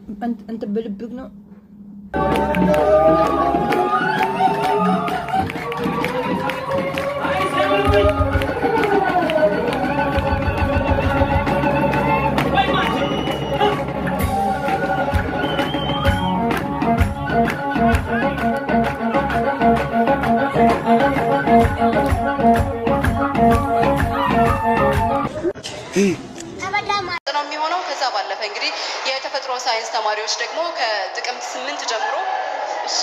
እንትን በልብግ ነው ነው የሚሆነው። ከዛ ባለፈ እንግዲህ የተፈጥሮ ሳይንስ ተማሪዎች ደግሞ ከጥቅምት ስምንት ጀምሮ እሺ፣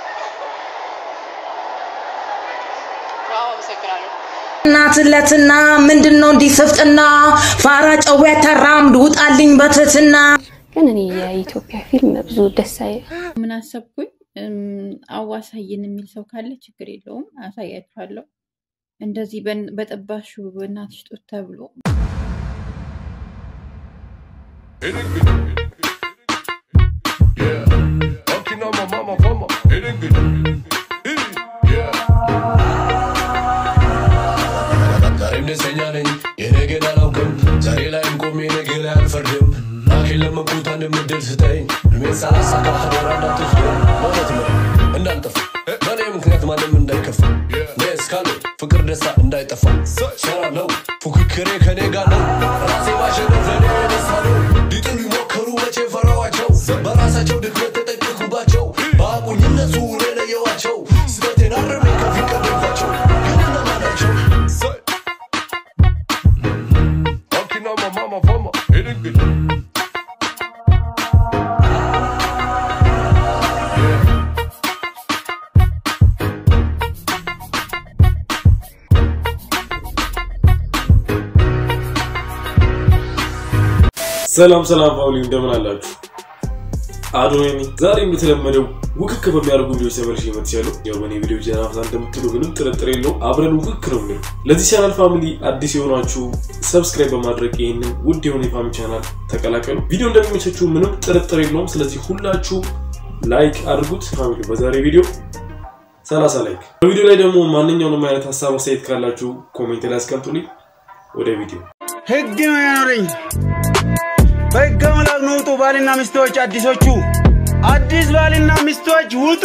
አዎ፣ አመሰግናለሁ። እናትለትና ምንድን ነው እንዲህ ስፍጥና ፋራ ጨዌ ተራምድ ውጣልኝ በትህትና ግን እኔ የኢትዮጵያ ፊልም ብዙ ደስ አይ ምን አሰብኩኝ እም፣ አዋሳይን የሚል ሰው ካለ ችግር የለውም አሳያችኋለሁ። እንደዚህ በን- በጠባሹ በእናትሽ ጡት ተብሎ ዛሬም ደስተኛ ነኝ የነገን አላውቅም ዛሬ ላይም ቆሜ ነገ ላይ አልፈርድም ላኬን ለመንኩት አንድ ምድል ስጠኝ እድሜን ሳላሳካ ሀገር እንዳትወስደኝ ማለት ነው እንዳልጠፋ በእኔ ምክንያት ማንም እንዳይከፋ እኔ እስካለሁ ፍቅር ደስታ እንዳይጠፋ ሰራለው ፉክክሬ ከኔ ጋር ነው ራሴ ማሸነፍ ለኔ ደስታ ነው ሊጥሉ ይሞከሩ መቼ ፈራዋቸው በራሳቸው ድክመት ተጠቅኩባቸው በአቁኝ እነሱ እኔ ለየዋቸው ስበቴን አርሜ ከፊት ቀደምኳቸው ግን እነማን ናቸው Talking on my mama, mama, hitting good. ሰላም ሰላም ፋውሊ እንደምን አላችሁ? አዶናይ ነኝ። ዛሬ እንደተለመደው ውክክ በሚያደርጉ ቪዲዮዎች ተመልሼ መጥቻለሁ። ያው በእኔ ቪዲዮ ጀናፍታ እንደምትሉ ምንም ጥርጥር የለውም አብረን ውክክ ነው የሚለው። ለዚህ ቻናል ፋሚሊ አዲስ የሆናችሁ ሰብስክራይብ በማድረግ ይህንን ውድ የሆነ የፋሚሊ ቻናል ተቀላቀሉ። ቪዲዮ እንደሚመቻችሁ ምንም ጥርጥር የለውም። ስለዚህ ሁላችሁ ላይክ አድርጉት። ፋሚሊ በዛሬ ቪዲዮ 30 ላይክ። በቪዲዮ ላይ ደግሞ ማንኛውንም አይነት ሀሳብ አስተያየት ካላችሁ ኮሜንት ላይ አስቀምጡልኝ። ወደ ቪዲዮ ህግ ነው ያኖረኝ። በህገ አምላክ ነው ውጡ ባልና ሚስቶች አዲሶቹ አዲስ ባልና ሚስቶች ውጡ።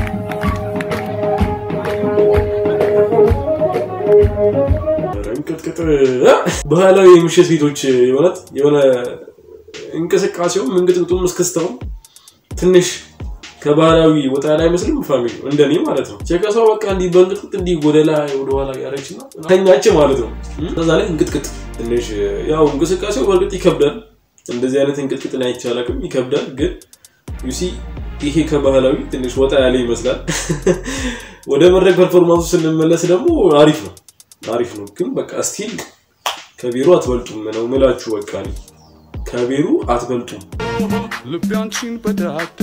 እንቅጥቅጥ ባህላዊ የምሽት ቤቶች የሆነት የሆነ እንቅስቃሴውም እንግጥግጡም እስክስተውም ትንሽ ከባህላዊ ወጣ ላይ አይመስልም? ፋሚሊ እንደኔ ማለት ነው። ቸከሷ በቃ እንዲህ በእንቅጥቅጥ እንዲህ ወደ ላይ ወደኋላ ያረች ነው ተኛች ማለት ነው። ከዛ ላይ እንቅጥቅጥ ትንሽ ያው እንቅስቃሴው በእርግጥ ይከብዳል። እንደዚህ አይነት እንቅጥቅጥ ላይ አይቼ አላውቅም። ይከብዳል ግን ዩሲ ይሄ ከባህላዊ ትንሽ ወጣ ያለ ይመስላል። ወደ መድረክ ፐርፎርማንሱ ስንመለስ ደግሞ አሪፍ ነው አሪፍ ነው። ግን በቃ ስቲል ከቢሮ አትበልጡም ነው ምላችሁ። በቃ እኔ ከቢሮ አትበልጡም። ልቤ አንቺን በዳዳ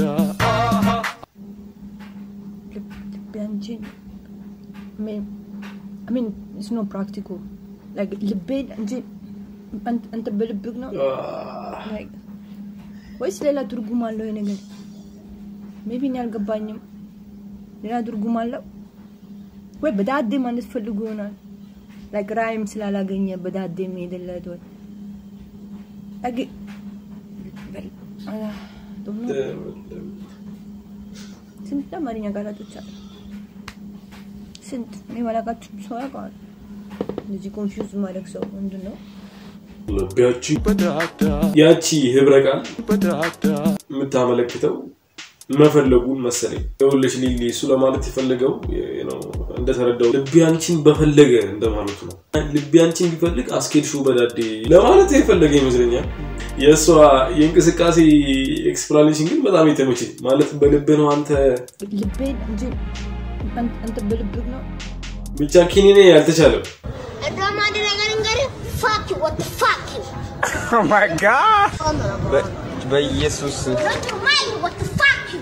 Bianchi. I mean, I mean, it's not practical. Like ልቤን እንጂ አንተ- አንተ በልብህ ነው Like, ወይስ ሌላ ትርጉም አለው ይሄ ነገር? ሜቢ እኔ አልገባኝም። ሌላ ትርጉም አለው ወይ በዳዴ ማለት ፈልጎ ይሆናል። ላይክ ራይም ስላላገኘ በዳዴ የሚሄድለት ወይ Like, well, I don't know. ስንት አማርኛ ቃላቶች አሉ? ስንት እኔ ማላውቃቸው ሰው ያውቀዋል። እንደዚህ ኮንፊውዝ ማድረግ ሰው ምንድን ነው? ልቢያቺ በዳዳ ያቺ ህብረ ቃል በዳዳ የምታመለክተው መፈለጉን መሰለኝ። ይኸውልሽ ሊሊ እሱ ለማለት የፈለገው ነው እንደተረዳው ልቤ አንቺን በፈለገ እንደማለቱ ነው። ልቤ አንቺን ቢፈልግ አስኬድሽው በዳዴ ለማለት የፈለገ ይመስለኛል። የእሷ የእንቅስቃሴ ኤክስፕላኔሽን ግን በጣም የተመቸኝ ማለት በልብህ ነው አንተ ልቤን እንጂ አን- አንተ በልብህ ነው። ብቻ ኪኒኔ ያልተቻለም እንደውም አንድ ነገር እንገርህ ፋክ ዩ ወት ፋክ ዩ Oh my God! በኢየሱስ ማይ ወት ፋክ ዩ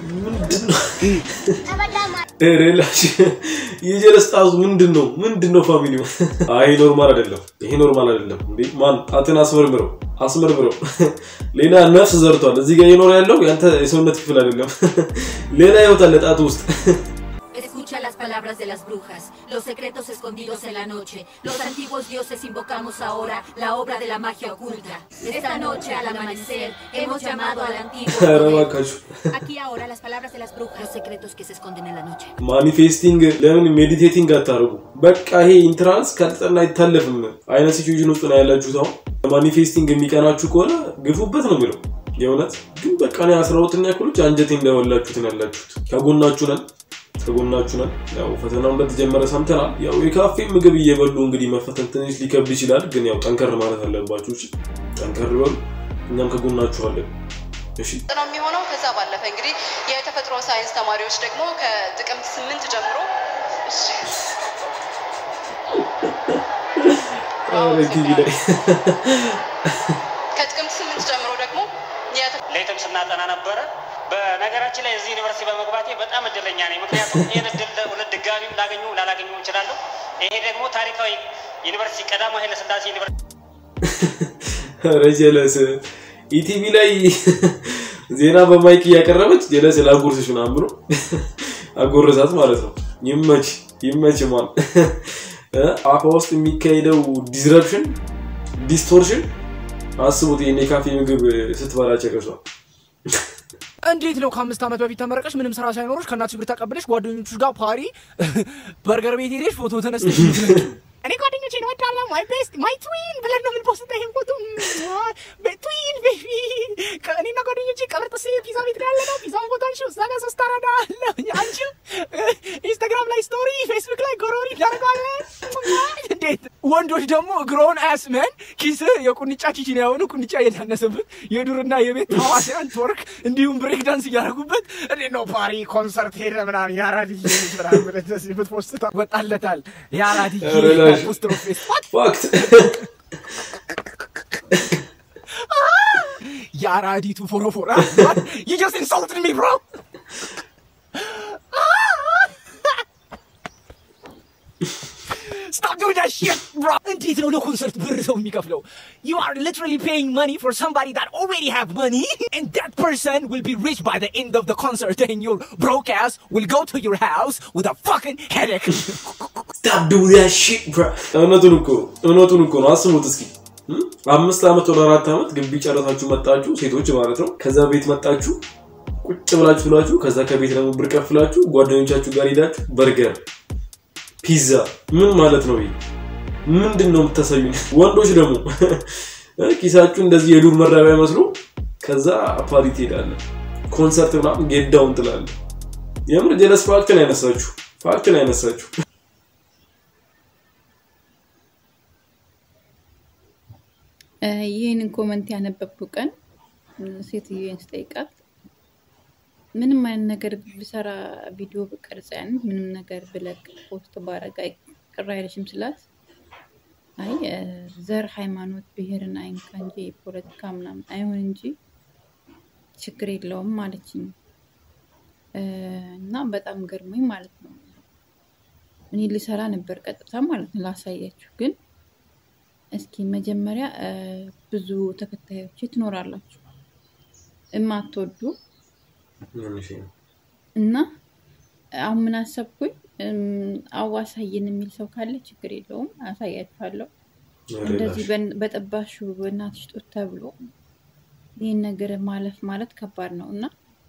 ተበላማ ሬላሽ የጀለስ ጣዙ ምንድን ነው ምንድን ነው ፋሚሊ ይሄ ኖርማል አይደለም ይሄ ኖርማል አይደለም እንዴ ማን ጣትን አስመርምረው አስመርምረው ሌላ ነፍስ ዘርቷል እዚህ ጋር የኖረ ያለው ያንተ የሰውነት ክፍል አይደለም ሌላ ህይወት አለ ጣት ውስጥ Escucha las palabras de las brujas, los secretos escondidos en la noche. Los antiguos dioses invocamos ahora la obra de la magia oculta. Esta noche al amanecer hemos llamado al antiguo. ኧረ poder. እባካችሁ Aquí ahora las palabras de las brujas, los secretos que se esconden en la noche. ማኒፌስቲንግ ለምን ሜዲቴቲንግ አታደርጉ? በቃ ይሄ ኢንትራንስ ካልተጠና አይታለፍም አይነት ሲቹዌሽን ውስጥ ነው ያላችሁት። አሁን ማኒፌስቲንግ የሚቀናችሁ ከሆነ ግፉበት ነው የሚለው የእውነት ግን በቃ እኔ አስራ ሁለተኛ ክፍሎች አንጀቴ እንዳወላችሁት ነው ያላችሁት። ከጎናችሁ ነን ከጎናችሁ ነን። ያው ፈተናው እንደተጀመረ ሰምተናል። ያው የካፌ ምግብ እየበሉ እንግዲህ መፈተን ትንሽ ሊከብድ ይችላል፣ ግን ያው ጠንከር ማለት አለባችሁ። እሺ ጠንከር በሉ፣ እኛም ከጎናችሁ አለን። እሺ ነው የሚሆነው። ከዛ ባለፈ እንግዲህ የተፈጥሮ ሳይንስ ተማሪዎች ደግሞ ከጥቅምት ስምንት ጀምሮ እሺ፣ ኧረ ቲቪ ላይ ከጥቅምት ስምንት ጀምሮ ደግሞ የተ- ሌትም ስናጠና ነበረ። በነገራችን ላይ እዚህ ዩኒቨርሲቲ በመግባቴ በጣም እድለኛ ነኝ። ምክንያቱም ይህን እድል ሁለት ድጋሚም ላገኙ ላላገኙ እችላለሁ። ይሄ ደግሞ ታሪካዊ ዩኒቨርሲቲ ቀዳማዊ ኃይለሥላሴ ዩኒቨርሲቲ ኧረ ጀለስ ኢቲቪ ላይ ዜና በማይክ እያቀረበች ጀለስ ላጉርስሽ ምናምን ብሎ አጎረሳት ማለት ነው። ይመች ይመች ማን አፋ ውስጥ የሚካሄደው ዲስረፕሽን ዲስቶርሽን አስቡት። ይሄን የካፌ ምግብ ስትበላ ጨቀሷል። እንዴት ነው ከአምስት ዓመት በፊት ተመረቀሽ ምንም ስራ ሳይኖርሽ ከእናትሽ ብር ተቀብለሽ ጓደኞቹ ጋር ፓሪ በርገር ቤት ሄደሽ ፎቶ ተነስተሽ የምትለቂው? እኔ ጓደኞቼን እወዳለሁ ማይ ቤስት ማይ ትዊን ብለን ነው የምንፖስተው ይሄን ፎቶ ትዊን ቤቢ እኔና ጓደኞቼ ቀብር ጥስ ፒዛ ቤት ጋር ያለነው ፒዛውን ፎቶ አንሺው እዛ ጋር ሶስት አራዳ አለ አንቺው ኢንስታግራም ላይ ስቶሪ ፌስቡክ ላይ ጎሮሪ እናደርገዋለን እንዴት ወንዶች ደግሞ እግሮውን አያስመን ኪስ የቁንጫ ኪችን የሆኑ ቁንጫ እየታነሰበት የዱርና የቤት ታዋሲያን ቶርክ እንዲሁም ብሬክ ዳንስ እያደረጉበት እንዴት ነው ፓሪ ኮንሰርት ሄደ ምናምን የአራድዬ ልጅ ምናምን ብለህ እንደዚህ ብትፖስት ወጣለታል የአራድዬ ኧረ ላሽ ፖስት ነው ፌስ ፋክት የአራዲቱ ፎሮፎራ you just insulted me bro Stop doing that shit, bro! እንዴት ነው ለኮንሰርት ብር ሰው የሚከፍለው? You are literally paying money for somebody that already have money, and that person will be rich by the end of the concert, and your broke ass will go to your house with a fucking headache. Stop doing that shit, bro. እውነቱን እኮ ነው። እውነቱን እኮ ነው። አስቡት እስኪ እም? አምስት ዓመት ወደ አራት ዓመት ግቢ ጨረሳችሁ መጣችሁ፣ ሴቶች ማለት ነው። ከዛ ቤት መጣችሁ ቁጭ ብላችሁ ብላችሁ ከዛ ከቤት ደግሞ ብር ከፍላችሁ ጓደኞቻችሁ ጋር ሄዳችሁ በርገር፣ ፒዛ ምን ማለት ነው ይሄ? ምንድን ነው የምታሳዩን? ወንዶች ደግሞ ኪሳችሁ እንደዚህ የዱር መራቢያ መስሎ ከዛ ፓሪ ትሄዳለህ፣ ኮንሰርት ምናምን ጌዳውን ትላለህ። የምር ጀለስ ፋክትን አይነሳችሁ፣ ፋክትን አይነሳችሁ። ይህንን ኮመንት ያነበብኩ ቀን ሴትዮን ስጠይቃት ምንም አይነት ነገር ብሰራ ቪዲዮ ብቀርጽ ያን ምንም ነገር ብለቅ ፖስት ባረግ ቅር አይለሽም ስላት አይ ዘር፣ ሃይማኖት፣ ብሔርን አይንካ እንጂ ፖለቲካ ምናምን አይሆን እንጂ ችግር የለውም ማለችኝ እና በጣም ገርሞኝ ማለት ነው። እኔ ልሰራ ነበር ቀጥታ ማለት ነው ላሳያችሁ። ግን እስኪ መጀመሪያ ብዙ ተከታዮች ትኖራላችሁ እማትወዱ እና አሁን ምን አሰብኩኝ አዋሳይን የሚል ሰው ካለ ችግር የለውም አሳያችኋለሁ። እንደዚህ በጠባሹ በእናትሽ ጡት ተብሎ ይህን ነገር ማለፍ ማለት ከባድ ነው እና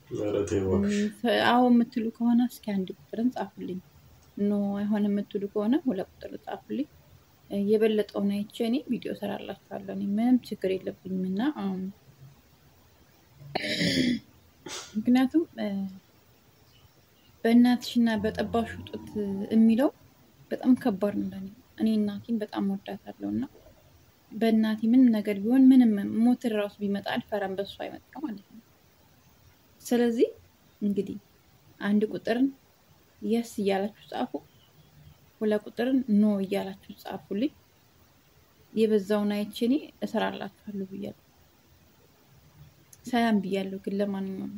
አዎ የምትሉ ከሆነ እስኪ አንድ ቁጥርን ጻፉልኝ። ኖ አይሆን የምትሉ ከሆነ ሁለት ቁጥር ጻፉልኝ። የበለጠውን አይቼ እኔ ቪዲዮ ሰራላችኋለሁ። እኔ ምንም ችግር የለብኝም እና ምክንያቱም በእናትሽና በጠባሹ ጡት የሚለው በጣም ከባድ ነው ለእኔ። እኔ እናቴን በጣም ወዳታለሁ እና በእናቴ ምንም ነገር ቢሆን ምንም ሞት ራሱ ቢመጣ አልፈራም፣ በሱ አይመጣ ማለት ነው። ስለዚህ እንግዲህ አንድ ቁጥርን የስ እያላችሁ ጻፉ፣ ሁለት ቁጥርን ኖ እያላችሁ ጻፉልኝ። የበዛውን አይቼ እኔ እሰራላችኋለሁ ብያለሁ። ሰላም ብያለሁ። ግን ለማንኛውም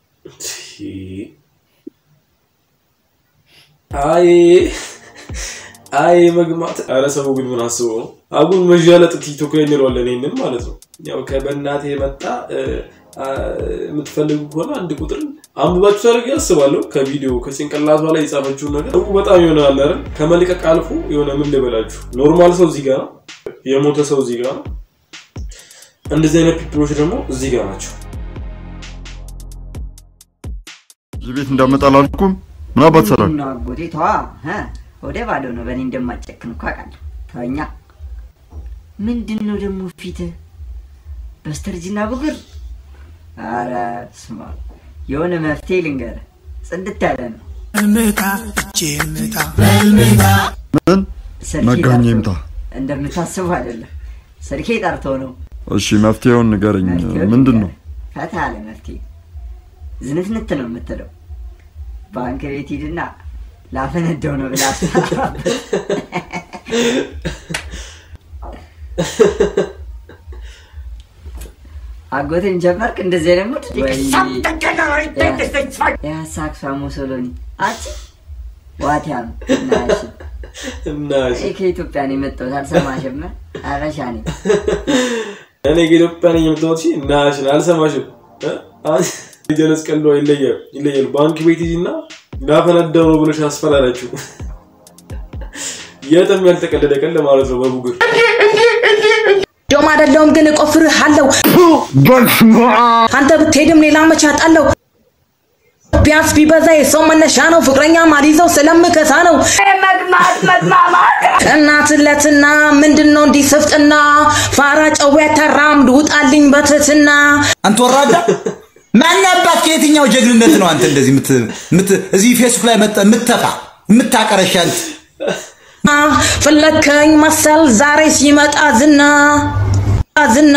አይ አይ መግማት። ኧረ ሰው ግን ምን አስበው ነው? አጉል መዣለጥ ቲክቶክ ላይ እንለዋለን ይሄንን ማለት ነው። ያው ከበእናቴ የመጣ የምትፈልጉ ከሆነ አንድ ቁጥር አንብባችሁ ታደርግ ያስባለሁ። ከቪዲዮ ከጭንቅላቷ ላይ የጻፈችውን ነገር በጣም ይሆናል አይደል? ከመልቀቅ አልፎ የሆነ ምን ልበላችሁ፣ ኖርማል ሰው እዚህ ጋር ነው፣ የሞተ ሰው እዚህ ጋር ነው። እንደዚህ አይነት ፒፕሎች ደግሞ እዚህ ጋር ናቸው። እዚህ ቤት እንዳመጣ አላልኩም? ምን አባት ሰራል? ምንድን ነው አጎቴ? ተዋ እ ወደ ባዶ ነው። በእኔ እንደማጨክን እኮ አውቃለሁ። ተወኛ። ምንድን ነው ደግሞ ፊትህ በስተርጅና ብጉር? አረ ስማ፣ የሆነ መፍትሄ ልንገርህ። ጽድት ያለ ነው። እምታ ጭምታ ምን ስልኬ መጋኛ ጠርቶ- ይምታ። እንደምታስበው አይደለም። ስልኬ ጠርቶ ነው። እሺ መፍትሄውን ንገረኝ። መፍትሄውን ምንድን ነው? ፈታ ያለ መፍትሄ ዝንትንት ነው የምትለው። ባንክ ቤት ሂድና ላፈነደው ነው ብላ አስፈራራበት። አጎቴን ጀመርክ እንደዚህ አይነት ሙድ? ያሳክሷ ሙሶሎኒ አቺ ዋቲያም ናሽ እናሽ እኔ ከኢትዮጵያ ነው የመጣሁት። አልሰማሽም? አበሻ ነኝ። እኔ ከኢትዮጵያ ነኝ የምትወት ናሽን አልሰማሽም። እ? አንቺ ጀለስ ቀልዷ ይለያል ይለያል። ባንክ ቤት ሂጂና ላፈነዳው ነው ብለሽ አስፈራራችሁ። የትም ያልተቀለደ ቀን ለማለት ነው በቡግር ዶም አይደለሁም ግን እቆፍርሃለሁ። አንተ ብትሄድም ሌላ መች አጣለሁ። ቢያንስ ቢበዛ የሰው መነሻ ነው። ፍቅረኛ ማሊዘው ስለምከሳ ነው። መግማት መግማማት እናትለትና ምንድን ነው እንዲህ ስፍጥና ፋራ ጨዌ ተራምድ ውጣልኝ በትህትና አንተ ወራዳ ማን አባት ከየትኛው ጀግንነት ነው አንተ እንደዚህ ምት ምት እዚህ ፌስቡክ ላይ መጣ ምትተፋ ምታቀረሽ አንተ ፈለከኝ መሰል ዛሬ ሲመጣ ዝና ዝና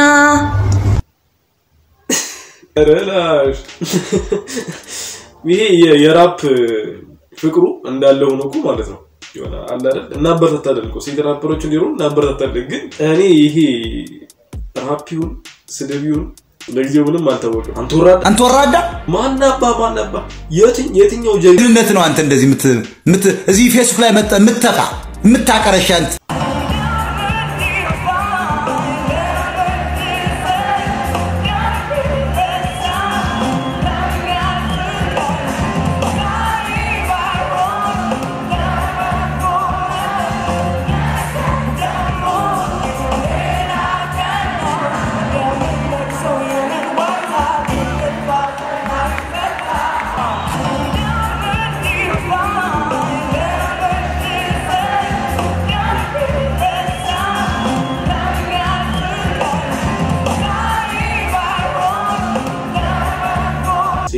ረላሽ ይሄ የ- የራፕ ፍቅሩ እንዳለ ሆኖ እኮ ማለት ነው የሆነ አለ አይደል እናበረታታለን እኮ ሴት ራፐሮች እንዲሆኑ እናበረታታለን። ግን እኔ ይሄ ራፒውን ስድቢውን ለጊዜው ምንም አልታወቅም። አንተ ወራዳ አንተ ወራዳ ማናባ ማናባ የትኝ የትኛው ጀግንነት ነው አንተ እንደዚህ ምት ምት እዚህ ፌስቡክ ላይ መጣ ምትተፋ ምታቀረሽ አንተ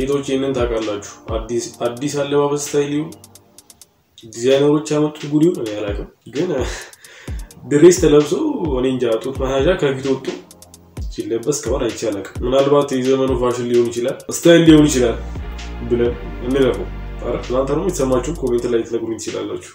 ሴቶች ይህንን ታውቃላችሁ። አዲስ አለባበስ ስታይል ይሁን ዲዛይነሮች ያመጡት ጉድ ይሁን እኔ አላውቅም፣ ግን ድሬስ ተለብሶ እኔ እንጃ ጡት መያዣ ከፊት ወጡ ሲለበስ ከሆነ አይቼ አላውቅም። ምናልባት የዘመኑ ፋሽን ሊሆን ይችላል፣ ስታይል ሊሆን ይችላል ብለን እንለፈው። ኧረ እናንተ ደግሞ የተሰማችሁን ኮሜንት ላይ ልትነግሩኝ ትችላላችሁ።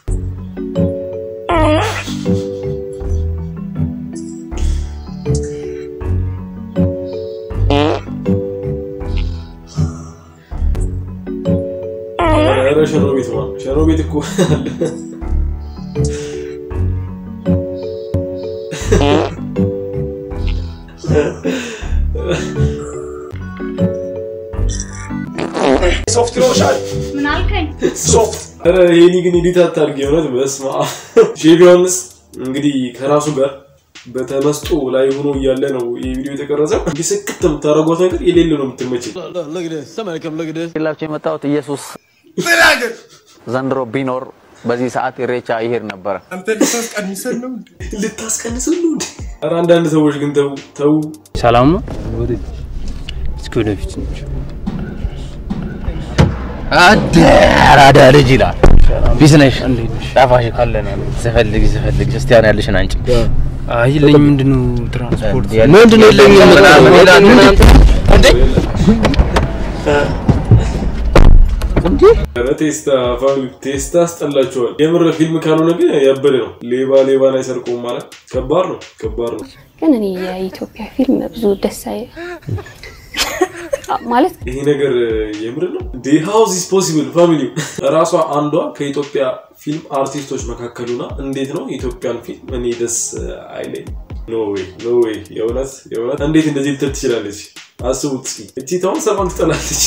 ኧረ ሸኖ ቤት ማ ሸኖ ቤት እኮ አለ። ሶፍት ይኖርሻል። ምን አልከኝ? ሶፍት ኧረ ይሄኒ ግን ኤዲት አታድርጊ። እውነት በስመ አብ። ሼፍ ዮሐንስ እንግዲህ ከራሱ ጋር በተመስጦ ላይ ሆኖ እያለ ነው ይህ ቪዲዮ የተቀረጸው። እንዲህ ስክት የምታደርጓት ነገር የሌለ ነው የምትመቸኝ። ላቸው የመጣሁት ኢየሱስ ዘንድሮ ቢኖር በዚህ ሰዓት ኢሬቻ ይሄድ ነበረ። ልታስቀንሰን ነው ልታስቀንሰን ነው እንዴ? ኧረ አንዳንድ ሰዎች ግን ተው ተው። ሰላም ነው። እስኪ ወደፊት ነች። አራዳ ልጅ ይላል። ቢስ ነሽ ጣፋሽ ካለን ስፈልግ ስፈልግ ክርስቲያን ያለሽን አንቺ አይ የለኝም። ምንድነው ትራንስፖርት ምንድነው የለኝም ምናምን ይላል እናንተ እንዴ ኧረ ቴስታ ፋሚሊ ቴስታ አስጠላችኋል። የምር ፊልም ካልሆነ ግን ያበደ ነው። ሌባ ሌባን አይሰርቀውም ማለት ከባድ ነው፣ ከባድ ነው። ግን እኔ የኢትዮጵያ ፊልም ብዙ ደስ አይ ማለት ይሄ ነገር የምር ነው። ሃው ዚስ ፖሲብል ፋሚሊ ራሷ አንዷ ከኢትዮጵያ ፊልም አርቲስቶች መካከሉና እንዴት ነው የኢትዮጵያን ፊልም እኔ ደስ አይለኝ። ኖ ዌይ ኖ ዌይ። የእውነት የእውነት እንዴት እንደዚህ ልትል ትችላለች? አስቡት እስኪ። እቺ ታውን ሰማን ትጠላለች።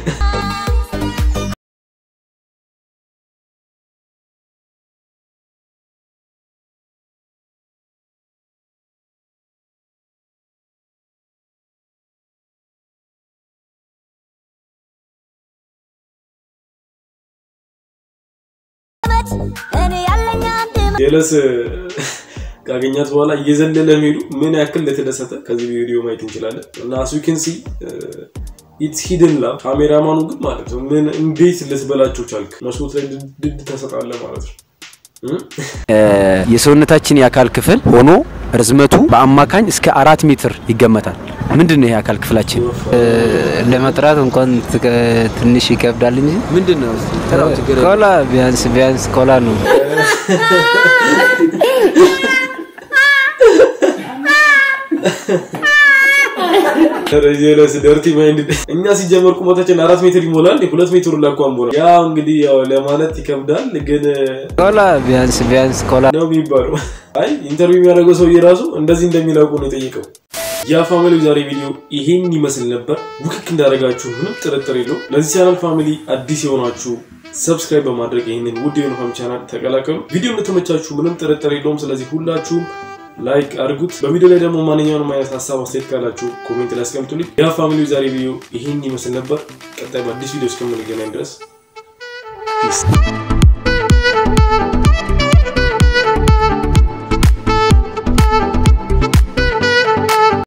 ጀለስ ካገኛት በኋላ እየዘለለ ሄዱ ምን ያክል እንደተደሰተ ከዚህ ቪዲዮ ማየት እንችላለን። እና አስዊክንሲ ኢትስ ሂድን ላቭ ካሜራማኑ ግን ማለት ነው ምን እንዴት ልትበላቸው ቻልክ? መስኮት ላይ ድድ ተሰጣለ ማለት ነው። የሰውነታችን የአካል ክፍል ሆኖ ርዝመቱ በአማካኝ እስከ አራት ሜትር ይገመታል። ምንድን ነው ይሄ አካል ክፍላችን? ለመጥራት እንኳን ትከ- ትንሽ ይከብዳል እንጂ ምንድን ነው? ኮላ ቢያንስ ቢያንስ ኮላ ነው። ጀለስ ደርቲ ማይንድ እኛ ሲጀመር ቁመታችን አራት ሜትር ይሞላል። ሁለት ሜትር ላኳን ቦላ ያ እንግዲህ ያው ለማለት ይከብዳል፣ ግን ኮላ ቢያንስ ቢያንስ ኮላ ነው የሚባለው። አይ ኢንተርቪው የሚያደርገው ሰውዬ ራሱ እንደዚህ እንደሚላውቁ ነው የጠየቀው። ያ ፋሚሊ ዛሬ ቪዲዮ ይሄን ይመስል ነበር። ውክክ እንዳደረጋችሁ ምንም ጥርጥር የለው። ለዚህ ቻናል ፋሚሊ አዲስ የሆናችሁ ሰብስክራይብ በማድረግ ይህንን ውድ የሆነ ቻናል ተቀላቀሉ። ቪዲዮ እንደተመቻችሁ ምንም ጥርጥር የለውም። ስለዚህ ሁላችሁም ላይክ አድርጉት። በቪዲዮ ላይ ደግሞ ማንኛውንም አይነት ሀሳብ አስተያየት ካላችሁ ኮሜንት ላይ አስቀምጡልኝ። ያ ፋሚሊ ዛሬ ቪዲዮ ይህን ይመስል ነበር። ቀጣይ በአዲስ ቪዲዮ እስከምንገናኝ ድረስ ፒስ